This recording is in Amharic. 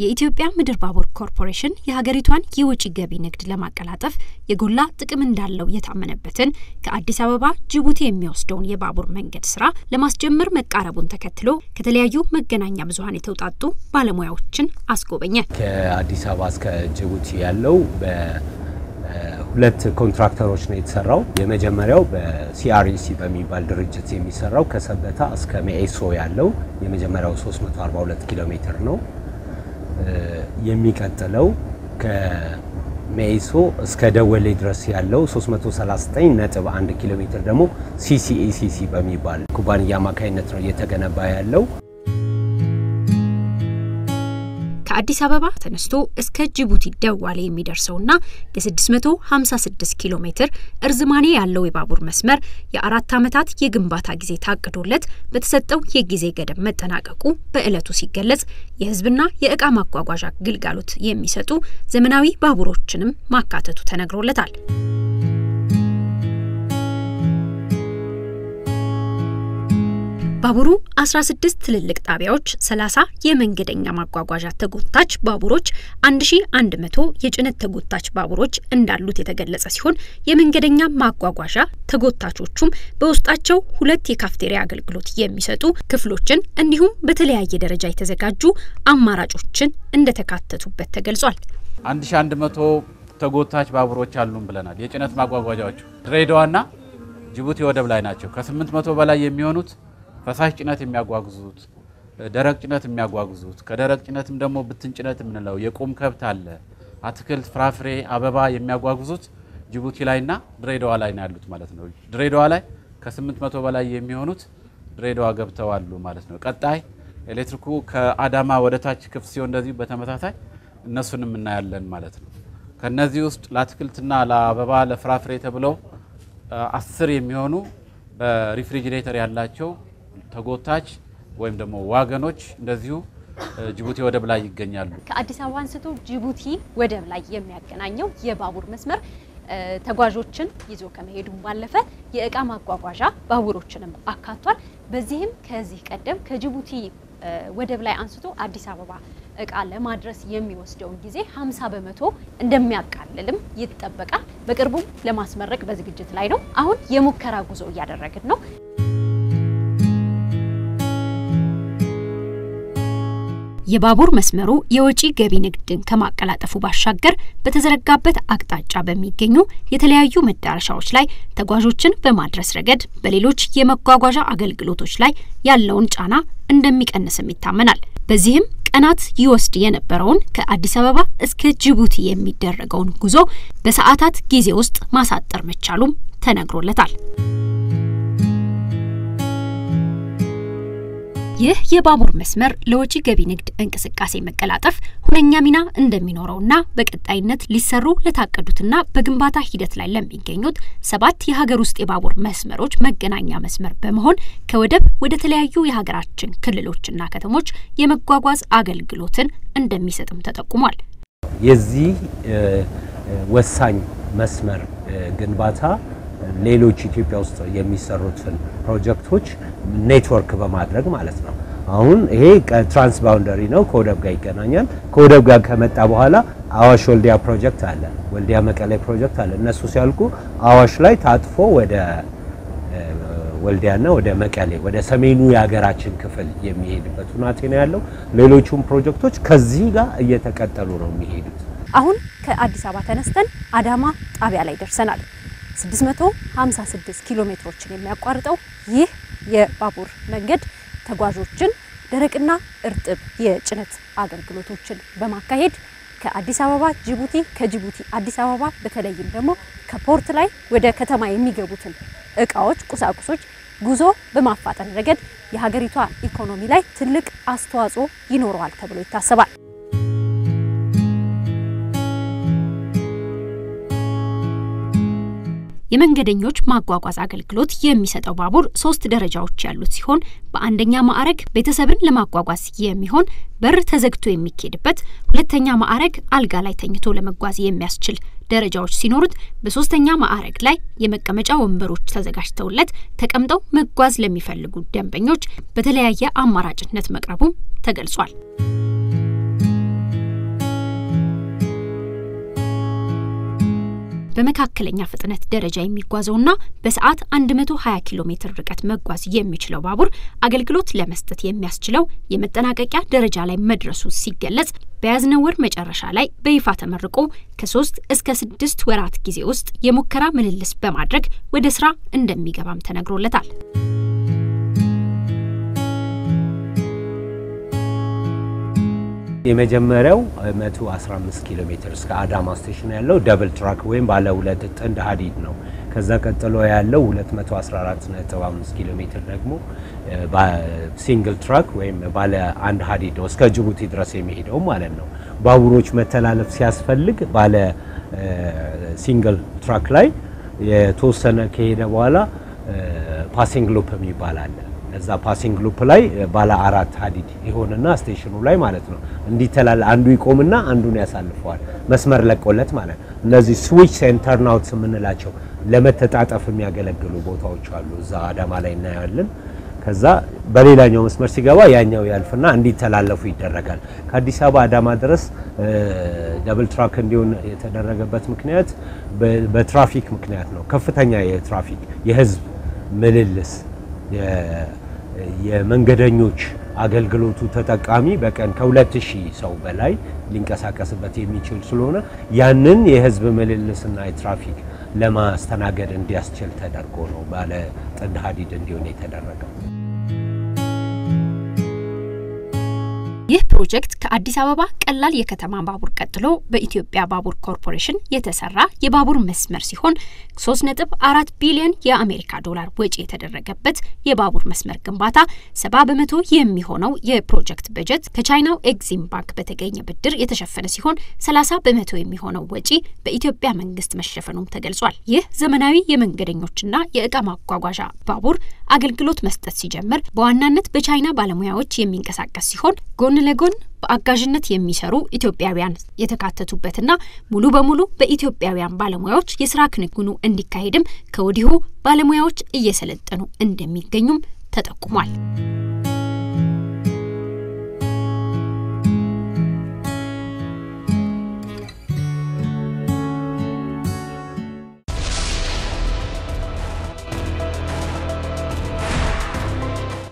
የኢትዮጵያ ምድር ባቡር ኮርፖሬሽን የሀገሪቷን የወጪ ገቢ ንግድ ለማቀላጠፍ የጎላ ጥቅም እንዳለው የታመነበትን ከአዲስ አበባ ጅቡቲ የሚወስደውን የባቡር መንገድ ስራ ለማስጀመር መቃረቡን ተከትሎ ከተለያዩ መገናኛ ብዙኃን የተውጣጡ ባለሙያዎችን አስጎበኘ። ከአዲስ አበባ እስከ ጅቡቲ ያለው በሁለት ኮንትራክተሮች ነው የተሰራው። የመጀመሪያው በሲአርኢሲ በሚባል ድርጅት የሚሰራው ከሰበታ እስከ ሜኤሶ ያለው የመጀመሪያው 342 ኪሎ ሜትር ነው። የሚቀጥለው ከሜይሶ እስከ ደወሌ ድረስ ያለው 339.1 ኪሎ ሜትር ደግሞ ሲሲኤሲሲ በሚባል ኩባንያ አማካኝነት ነው እየተገነባ ያለው። ከአዲስ አበባ ተነስቶ እስከ ጅቡቲ ደዋሌ የሚደርሰውና የ656 ኪሎ ሜትር እርዝማኔ ያለው የባቡር መስመር የአራት ዓመታት የግንባታ ጊዜ ታቅዶለት በተሰጠው የጊዜ ገደብ መጠናቀቁ በዕለቱ ሲገለጽ የሕዝብና የእቃ ማጓጓዣ ግልጋሎት የሚሰጡ ዘመናዊ ባቡሮችንም ማካተቱ ተነግሮለታል። ባቡሩ 16 ትልልቅ ጣቢያዎች፣ 30 የመንገደኛ ማጓጓዣ ተጎታች ባቡሮች፣ 1100 የጭነት ተጎታች ባቡሮች እንዳሉት የተገለጸ ሲሆን የመንገደኛ ማጓጓዣ ተጎታቾቹም በውስጣቸው ሁለት የካፍቴሪያ አገልግሎት የሚሰጡ ክፍሎችን እንዲሁም በተለያየ ደረጃ የተዘጋጁ አማራጮችን እንደተካተቱበት ተገልጿል። 1100 ተጎታች ባቡሮች አሉን ብለናል። የጭነት ማጓጓዣዎቹ ድሬዳዋና ጅቡቲ ወደብ ላይ ናቸው። ከ800 በላይ የሚሆኑት ፈሳሽ ጭነት የሚያጓጉዙት ደረቅ ጭነት የሚያጓጉዙት ከደረቅ ጭነትም ደግሞ ብትን ጭነት የምንለው የቁም ከብት አለ፣ አትክልት፣ ፍራፍሬ፣ አበባ የሚያጓጉዙት ጅቡቲ ላይና ድሬዳዋ ላይ ነው ያሉት ማለት ነው። ድሬዳዋ ላይ ከ800 በላይ የሚሆኑት ድሬዳዋ ገብተዋሉ ማለት ነው። ቀጣይ ኤሌክትሪኩ ከአዳማ ወደ ታች ክፍት ሲሆን እንደዚሁ በተመሳሳይ እነሱንም እናያለን ማለት ነው። ከነዚህ ውስጥ ለአትክልትና ለአበባ ለፍራፍሬ ተብለው አስር የሚሆኑ በሪፍሪጅሬተር ያላቸው ተጎታች ወይም ደግሞ ዋገኖች እንደዚሁ ጅቡቲ ወደብ ላይ ይገኛሉ። ከአዲስ አበባ አንስቶ ጅቡቲ ወደብ ላይ የሚያገናኘው የባቡር መስመር ተጓዦችን ይዞ ከመሄዱም ባለፈ የእቃ ማጓጓዣ ባቡሮችንም አካቷል። በዚህም ከዚህ ቀደም ከጅቡቲ ወደብ ላይ አንስቶ አዲስ አበባ እቃ ለማድረስ የሚወስደውን ጊዜ 50 በመቶ እንደሚያቃልልም ይጠበቃል። በቅርቡም ለማስመረቅ በዝግጅት ላይ ነው። አሁን የሙከራ ጉዞ እያደረግን ነው። የባቡር መስመሩ የወጪ ገቢ ንግድን ከማቀላጠፉ ባሻገር በተዘረጋበት አቅጣጫ በሚገኙ የተለያዩ መዳረሻዎች ላይ ተጓዦችን በማድረስ ረገድ በሌሎች የመጓጓዣ አገልግሎቶች ላይ ያለውን ጫና እንደሚቀንስም ይታመናል። በዚህም ቀናት ይወስድ የነበረውን ከአዲስ አበባ እስከ ጅቡቲ የሚደረገውን ጉዞ በሰዓታት ጊዜ ውስጥ ማሳጠር መቻሉም ተነግሮለታል። ይህ የባቡር መስመር ለወጪ ገቢ ንግድ እንቅስቃሴ መቀላጠፍ ሁነኛ ሚና እንደሚኖረውና በቀጣይነት ሊሰሩ ለታቀዱትና በግንባታ ሂደት ላይ ለሚገኙት ሰባት የሀገር ውስጥ የባቡር መስመሮች መገናኛ መስመር በመሆን ከወደብ ወደ ተለያዩ የሀገራችን ክልሎችና ከተሞች የመጓጓዝ አገልግሎትን እንደሚሰጥም ተጠቁሟል። የዚህ ወሳኝ መስመር ግንባታ ሌሎች ኢትዮጵያ ውስጥ የሚሰሩትን ፕሮጀክቶች ኔትወርክ በማድረግ ማለት ነው። አሁን ይሄ ትራንስ ባውንደሪ ነው፣ ከወደብ ጋር ይገናኛል። ከወደብ ጋር ከመጣ በኋላ አዋሽ ወልዲያ ፕሮጀክት አለ፣ ወልዲያ መቀሌ ፕሮጀክት አለ። እነሱ ሲያልቁ አዋሽ ላይ ታጥፎ ወደ ወልዲያና ወደ መቀሌ ወደ ሰሜኑ የሀገራችን ክፍል የሚሄድበት ሁናቴ ነው ያለው። ሌሎቹም ፕሮጀክቶች ከዚህ ጋር እየተቀጠሉ ነው የሚሄዱት። አሁን ከአዲስ አበባ ተነስተን አዳማ ጣቢያ ላይ ደርሰናል። 656 ኪሎ ሜትሮችን የሚያቋርጠው ይህ የባቡር መንገድ ተጓዦችን ደረቅና እርጥብ የጭነት አገልግሎቶችን በማካሄድ ከአዲስ አበባ ጅቡቲ፣ ከጅቡቲ አዲስ አበባ በተለይም ደግሞ ከፖርት ላይ ወደ ከተማ የሚገቡትን እቃዎች፣ ቁሳቁሶች ጉዞ በማፋጠን ረገድ የሀገሪቷ ኢኮኖሚ ላይ ትልቅ አስተዋጽኦ ይኖረዋል ተብሎ ይታሰባል። የመንገደኞች ማጓጓዝ አገልግሎት የሚሰጠው ባቡር ሶስት ደረጃዎች ያሉት ሲሆን በአንደኛ ማዕረግ ቤተሰብን ለማጓጓዝ የሚሆን በር ተዘግቶ የሚኬድበት፣ ሁለተኛ ማዕረግ አልጋ ላይ ተኝቶ ለመጓዝ የሚያስችል ደረጃዎች ሲኖሩት፣ በሶስተኛ ማዕረግ ላይ የመቀመጫ ወንበሮች ተዘጋጅተውለት ተቀምጠው መጓዝ ለሚፈልጉ ደንበኞች በተለያየ አማራጭነት መቅረቡም ተገልጿል። በመካከለኛ ፍጥነት ደረጃ የሚጓዘውና በሰዓት 120 ኪሎ ሜትር ርቀት መጓዝ የሚችለው ባቡር አገልግሎት ለመስጠት የሚያስችለው የመጠናቀቂያ ደረጃ ላይ መድረሱ ሲገለጽ በያዝነው ወር መጨረሻ ላይ በይፋ ተመርቆ ከሶስት እስከ ስድስት ወራት ጊዜ ውስጥ የሙከራ ምልልስ በማድረግ ወደ ስራ እንደሚገባም ተነግሮለታል። የመጀመሪያው 115 ኪሎ ሜትር እስከ አዳማ ስቴሽን ያለው ደብል ትራክ ወይም ባለ ሁለት ጥንድ ሀዲድ ነው። ከዛ ቀጥሎ ያለው 214.5 ኪሎ ሜትር ደግሞ ሲንግል ትራክ ወይም ባለ አንድ ሀዲድ ነው፣ እስከ ጅቡቲ ድረስ የሚሄደው ማለት ነው። ባቡሮች መተላለፍ ሲያስፈልግ ባለ ሲንግል ትራክ ላይ የተወሰነ ከሄደ በኋላ ፓሲንግ ሉፕ የሚባል አለ። እዛ ፓሲንግ ሉፕ ላይ ባለ አራት ሀዲድ ይሆንና ስቴሽኑ ላይ ማለት ነው እንዲተላል አንዱ ይቆምና አንዱን ያሳልፈዋል መስመር ለቆለት ማለት ነው። እነዚህ ስዊች ኤንድ ተርናውት የምንላቸው ለመተጣጠፍ የሚያገለግሉ ቦታዎች አሉ። እዛ አዳማ ላይ እናያለን። ከዛ በሌላኛው መስመር ሲገባ ያኛው ያልፍና እንዲተላለፉ ይደረጋል። ከአዲስ አበባ አዳማ ድረስ ደብል ትራክ እንዲሆን የተደረገበት ምክንያት በትራፊክ ምክንያት ነው። ከፍተኛ የትራፊክ የህዝብ ምልልስ የመንገደኞች አገልግሎቱ ተጠቃሚ በቀን ከሁለት ሺህ ሰው በላይ ሊንቀሳቀስበት የሚችል ስለሆነ ያንን የህዝብ ምልልስና የትራፊክ ለማስተናገድ እንዲያስችል ተደርጎ ነው ባለ ጥንድ ሀዲድ እንዲሆን የተደረገው። ይህ ፕሮጀክት ከአዲስ አበባ ቀላል የከተማ ባቡር ቀጥሎ በኢትዮጵያ ባቡር ኮርፖሬሽን የተሰራ የባቡር መስመር ሲሆን 3.4 ቢሊዮን የአሜሪካ ዶላር ወጪ የተደረገበት የባቡር መስመር ግንባታ 70 በመቶ የሚሆነው የፕሮጀክት በጀት ከቻይናው ኤግዚም ባንክ በተገኘ ብድር የተሸፈነ ሲሆን 30 በመቶ የሚሆነው ወጪ በኢትዮጵያ መንግስት መሸፈኑም ተገልጿል። ይህ ዘመናዊ የመንገደኞችና የእቃ ማጓጓዣ ባቡር አገልግሎት መስጠት ሲጀምር በዋናነት በቻይና ባለሙያዎች የሚንቀሳቀስ ሲሆን ጎን ለጎን በአጋዥነት የሚሰሩ ኢትዮጵያውያን የተካተቱበትና ሙሉ በሙሉ በኢትዮጵያውያን ባለሙያዎች የስራ ክንውኑ እንዲካሄድም ከወዲሁ ባለሙያዎች እየሰለጠኑ እንደሚገኙም ተጠቁሟል።